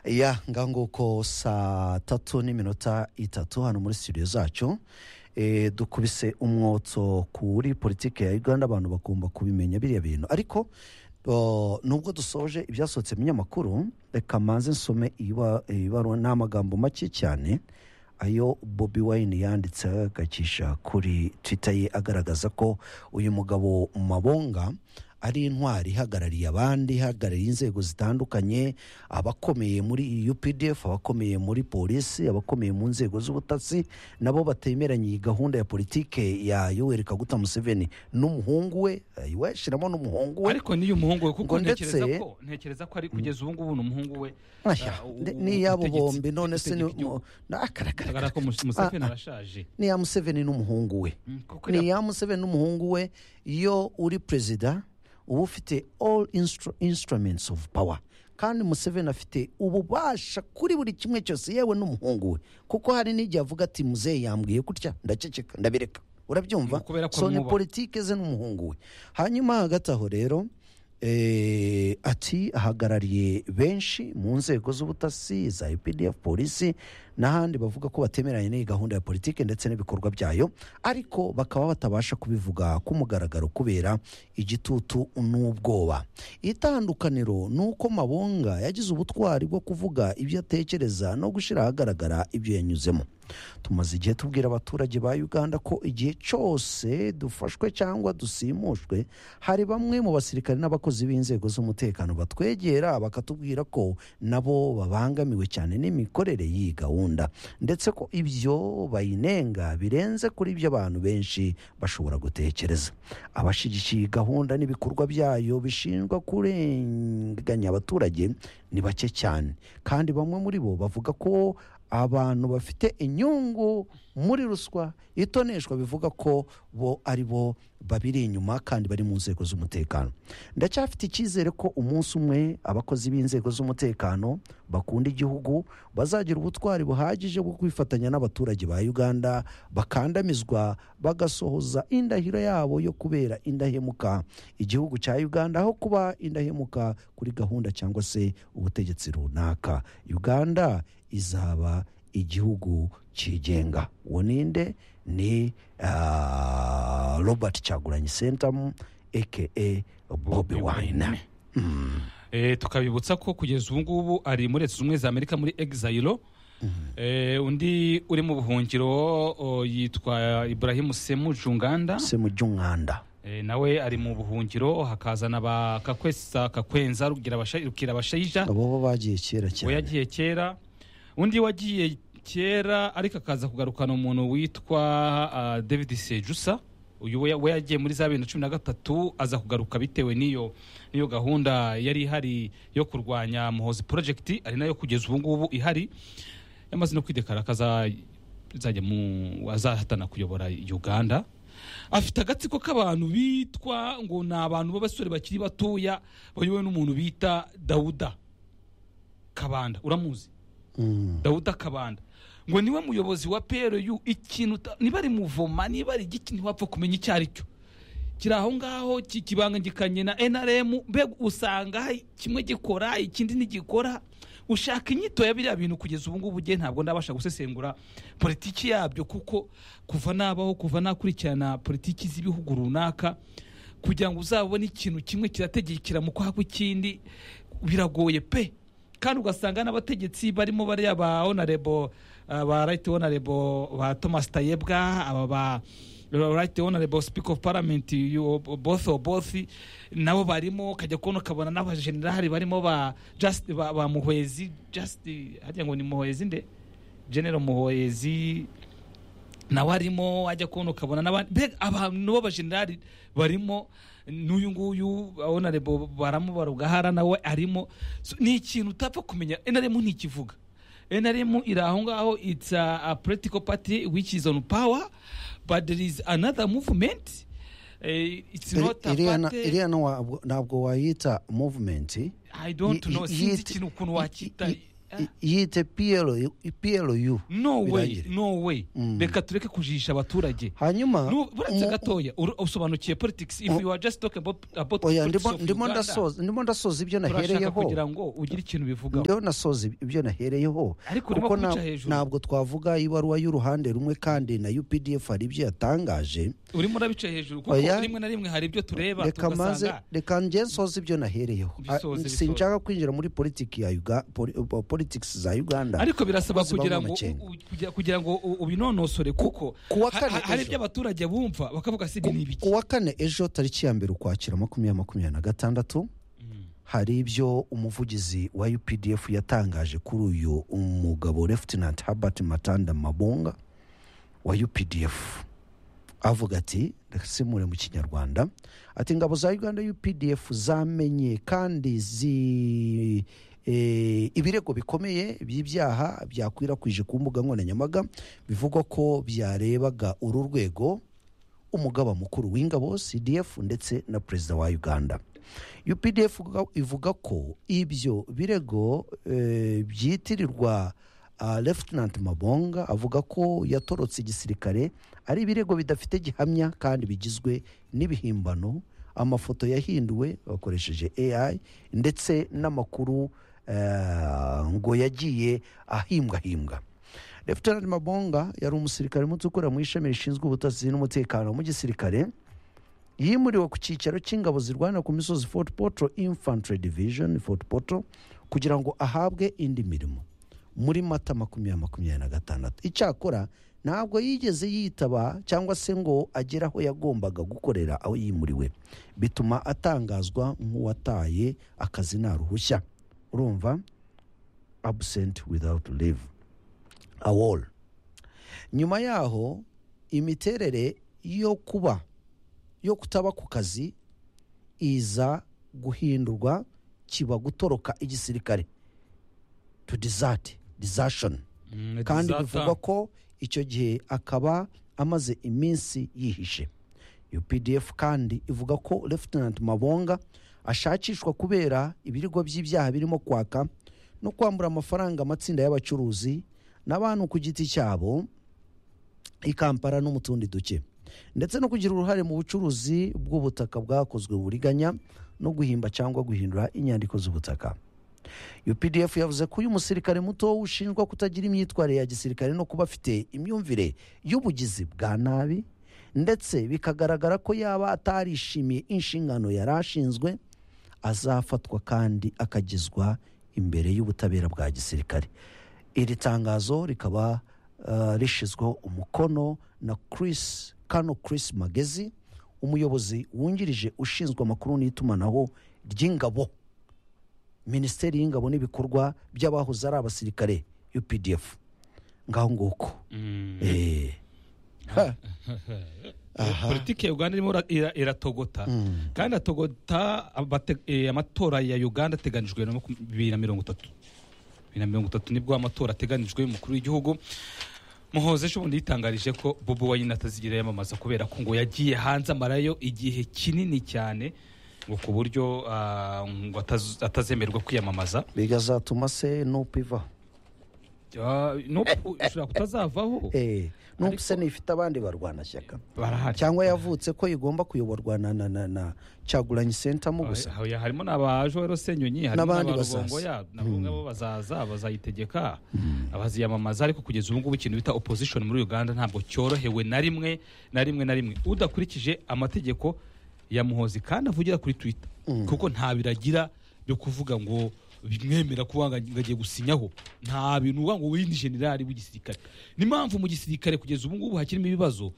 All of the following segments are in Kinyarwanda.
ya ngaho nguko saa tatu n'iminota itatu hano muri studio zacu Eh, dukubise umwotso kuri politiki ya uganda abantu bagomba kubimenya biriya bintu ariko o, nubwo dusoje ibyasohotse mu binyamakuru reka manze nsome iba- ibaruwa ni amagambo make cyane ayo bobi wayini yanditse agacisha kuri twita ye agaragaza ko uyu mugabo mabonga ari intwari ihagarariye abandi ihagarariye inzego zitandukanye abakomeye muri updf abakomeye muri polisi abakomeye mu nzego z'ubutasi nabo batemeranye iyi gahunda ya politike ya yoweri kaguta museveni n'umuhungu we we shyiramo n'umuhungu we ariko n'iyo umuhungu we kuko ngo ntekereza ndetse- ko ntekereza ko ari kugeza ubu ngubu ni umuhungu we Aya, ah, u- nde- u- n'iyabo ubutegetsi- bombi none se ni ubutegetsi bw'igihugu. na- akarakara- bigaragara ko Mus- museveni arashaje niya museveni n'umuhungu we Mm, kuko ni ya- ya museveni n'umuhungu we iyo uri perezida uba ufite all instru- instruments of power kandi museveni afite ububasha kuri buri kimwe cyose yewe n'umuhungu we kuko hari n'igihe avuga ati muzehe yambwiye gutya ndaceceka ndabireka urabyumva Kubera ko so ni amwubaha. politike ze n'umuhungu we hanyuma hagati aho rero eh, ati ahagarariye benshi mu nzego z'ubutasi za UPDF polisi n'ahandi bavuga ko batemeranye n'iyi gahunda ya politiki ndetse n'ibikorwa byayo ariko bakaba batabasha kubivuga ku mugaragaro kubera igitutu n'ubwoba itandukaniro ni uko mabonga yagize ubutwari bwo kuvuga ibyo atekereza no gushyira ahagaragara ibyo yanyuzemo tumaze igihe tubwira abaturage ba uganda ko igihe cyose dufashwe cyangwa dusimushwe hari bamwe mu basirikare n'abakozi b'inzego z'umutekano batwegera bakatubwira ko nabo babangamiwe cyane n'imikorere y'iyi gahunda ndetse ko ibyo bayinenga birenze kuri ibyo abantu benshi bashobora gutekereza abashyigikiye iyi gahunda n'ibikorwa byayo bishinjwa kurenganya abaturage ni bake cyane kandi bamwe muri bo bavuga ko abantu bafite inyungu muri ruswa itoneshwa bivuga ko bo ari bo babiri inyuma kandi bari mu nzego z'umutekano ndacyafite icyizere ko umunsi umwe abakozi b'inzego z'umutekano bakunda igihugu bazagira ubutwari buhagije bwo kwifatanya n'abaturage ba uganda bakandamizwa bagasohoza indahiro yabo yo kubera indahemuka igihugu cya uganda aho kuba indahemuka kuri gahunda cyangwa se ubutegetsi runaka uganda izaba igihugu cyigenga uwo ninde ni ah, robert cyaguranyi sentamu aka bobi wine Eh, tukabibutsa ko kugeza ubu ngubu ari muri leta zunze ubumwe za amerika muri exayiro Eh, undi uri mu buhungiro o, yitwa ibrahim semu junganda se mu ry'umwanda Eh, nawe ari mu buhungiro hakazana ba kakwesa kakwenza rugira abasha- rukira abashayija abo bo bagiye kera we cyane yagiye kera undi wagiye kera ariko akaza kugarukana umuntu witwa ah, david sejusa uyu we we yagiye muri za bibiri na cumi na gatatu aza kugaruka bitewe n'iyo n'iyo gahunda yari ihari yo kurwanya muhozi project ari nayo kugeza ubu ngubu ihari yamaze no kwidekara akaza azajya mu azahatana kuyobora uganda afite agatsiko k'abantu bitwa ngo ni abantu b'abasore bakiri batoya bayobowe n'umuntu bita dawuda kabanda uramuzi Mm. dawuda kabanda ngo niwe muyobozi wa pru ikintu uta- niba ari muvoma niba ari igiki ntiwapfa kumenya icyo ari cyo kiri aho ngaho ki- kibangikanye na nrm mbega usanga hari kimwe gikora ikindi ntigikora ushaka inyito ya biriya bintu kugeza ubu ngubu ugiye ntabwo ndabasha gusesengura politiki yabyo kuko kuva nabaho kuva nakurikirana politiki z'ibihugu runaka kugira ngo uzabone ikintu kimwe kirategekera mu kwaha kw'ikindi biragoye pe kandi ugasanga n'abategetsi barimo bariya ba onarebo ba right onarebo ba thomas tayebwa aba ba right onarebo speak of parliament you- both or both nabo barimo ukajya kubona ukabona n'abajenerali barimo ba just ba, ba muhwezi just hajya ngo ni muhwezi nde general muhwezi nawe arimo ajya kubona ukabona n'abandi mbega abantu b'abajenerali barimo n'uyu nguyu onarebo baramubara ugahara nawe arimo So, ni ikintu utapfa kumenya enaremu ntikivuga enaremu iri aho ngaho it's a, a political party which is on power but there is another movement Eh, it's Iri- not a iriya na- party iriya ntabwo wayita movement i don't know sinzi ikintu ukuntu wakita i- yite PLU PLU no way birangire. no way reka tureke kujijisha abaturage hanyuma Nu- buretse mu- gatoya ur- usobanukiye politics if mu- you are just talking about about oya politics ndimo of ndimo Uganda, ndasoza ndimo ndasoza ibyo turashaka nahereyeho kugira ngo ugire ikintu bivugaho ndiho nasoza ibyo nahereyeho Ariko urimo kuko na- kubica hejuru. ntabwo twavuga ibaruwa y'uruhande rumwe kandi na UPDF hari ibyo yatangaje urimo urabica hejuru kuko Oya. rimwe na rimwe hari ibyo tureba reka maze tugasanga reka njye nsoze ibyo nahereyeho Ah, Bisoze, bisoze. sinshaka kwinjira muri politiki ya Uga- poli- uh, politics za uganda ariko birasaba Ubuzima kugira ngo bw'amakenga. u- kugira- kugira ngo u- ubinonosore kuko Ku wa ha- kane ha- hari ejo. ibyo abaturage bumva bakavuga si ibi ni ibiki ku wa kane ejo tariki ya mbere ukwakira makumyabiri makumyabiri na gatandatu hari ibyo umuvugizi wa updf yatangaje kuri uyu umugabo lefutinanti habert matanda mabunga wa updf avuga ati ndasimure mu kinyarwanda ati ingabo za uganda updf zamenye kandi zi eh, ibirego bikomeye by'ibyaha byakwirakwije ku mbuga nkoranyambaga bivugwa ko byarebaga uru rwego umugaba mukuru w'ingabo cdf ndetse na perezida wa uganda updf uvuga- ivuga ko ibyo birego eh, byitirirwa uh, lefutinanti mabonga avuga ko yatorotse igisirikare ari ibirego bidafite gihamya kandi bigizwe n'ibihimbano amafoto yahinduwe bakoresheje ai ndetse n'amakuru eh, ngo yagiye ahimbwahimbwa Lieutenant Mabonga yari umusirikare muto ukora mu ishami rishinzwe ubutasi n'umutekano mu gisirikare yimuriwe ku cyicaro cy'ingabo zirwana ku misozi Fort Portal Infantry Division Fort Portal kugira ngo ahabwe indi mirimo muri Mata makumyabiri makumyabiri na gatandatu icyakora ntabwo yigeze yitaba cyangwa se ngo agere aho yagombaga gukorera aho yimuriwe bituma atangazwa nk'uwataye akazi nta ruhushya urumva absent without leave a wall nyuma yaho imiterere yo kuba yo kutaba ku kazi iza guhindurwa kiba gutoroka igisirikare to desert desertion Mm, kandi zata- bivugwa ko icyo gihe akaba amaze iminsi yihishe updf kandi ivuga ko lefutinant mabonga ashakishwa kubera ibirego by'ibyaha birimo kwaka no kwambura amafaranga amatsinda y'abacuruzi n'abantu ku giti cyabo i kampala no mu tundi duce ndetse no kugira uruhare mu bucuruzi bw'ubutaka bwakozwe buriganya no guhimba cyangwa guhindura inyandiko z'ubutaka updf yavuze ko uyu musirikare muto ushinjwa kutagira imyitwarire ya gisirikare no kuba afite imyumvire y'ubugizi bwa nabi ndetse bikagaragara ko yaba atarishimiye inshingano yari ashinzwe azafatwa kandi akagezwa imbere y'ubutabera bwa gisirikare iri tangazo rikaba uh, rishyizweho umukono na Chris Kano Chris Magezi umuyobozi wungirije ushinzwe amakuru n'itumanaho ry'ingabo minisiteri y'ingabo n'ibikorwa by'abahoze ari abasirikare UPDF ngaho nguko Mm. eh ha. Aha. politiki ya uganda irimo ira- ira- iratogota kandi atogota abate- eh, amatora ya uganda ateganijwe na makum- bibiri na mirongo itatu bibiri na mirongo itatu nibwo amatora ateganijwe y'umukuru w'igihugu muhoze ejo bundi yitangarije ko bobo wayine atazigira yamamaza kubera ko ngo yagiye hanze amarayo igihe kinini cyane ngo ku buryo ah, ngo ataz- atazemererwa kwiyamamaza bigazatuma se nupiva Ah, no ushobora kutazavaho eh Ariko- numva se nifite abandi barwanashyaka barahari cyangwa yavutse ko igomba kuyoborwa na na na, na cyagulanyi senta mu gusa Ah, oya, harimo n'abajoro senyonyi harimo N'abandi n'abarubongo bazaza. ya nabo ngabo bazaza bazayitegeka abaziyamamaza ariko kugeza ubu ngubu ikintu bita opposition muri uganda ntabwo cyorohewe na rimwe na rimwe na rimwe udakurikije amategeko ya muhozi kandi avugira kuri twitter kuko nta biragira byo kuvuga ngo bimwemera kuba ngo agiye gusinyaho nta bintu uvuga ngo uyu ni generali w'igisirikare n'impamvu mu gisirikare kugeza ubu ngubu hakirimo ibibazo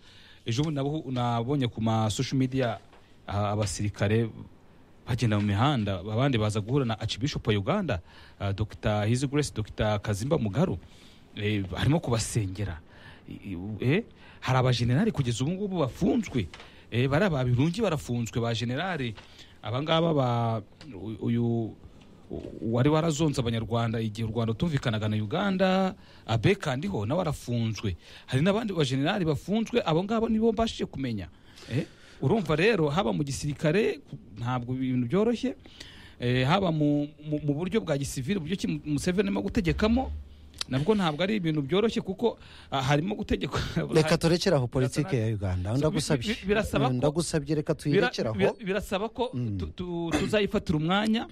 ejo bundi nabo- nabonye ku ma social media ah, abasirikare bagenda mu mihanda abandi baza guhura na archbishop wa uganda uh, dr his grace dr kazimba mugaru eh, arimo kubasengera I- i- eh, hari abajenerali kugeza ubu ngubu bafunzwe eh, bari ababirungi barafunzwe ba generali abangaba ba u- uyu u- wari warazonze abanyarwanda igihe u rwanda tumvikanaga na uganda abeka ndiho nawe arafunzwe hari n'abandi bajenerali bafunzwe abo ngabo nibo mbashije kumenya Eh, urumva rero haba mu gisirikare ku- ntabwo ibintu byoroshye eh, haba mu, mu, mu buryo bwa gisivili uburyo ki museveni arimo gutegekamo nabwo ntabwo ari ibintu byoroshye kuko ah, harimo gutegekwa reka turekere aho politiki ya uganda ndagusabye bi- birasaba ko- ndagusabye reka Bira- tuyirekere aho bira- birasaba ko tu- tu- tuzayifatira umwanya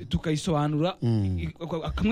tukayisobanura i- i- kamwe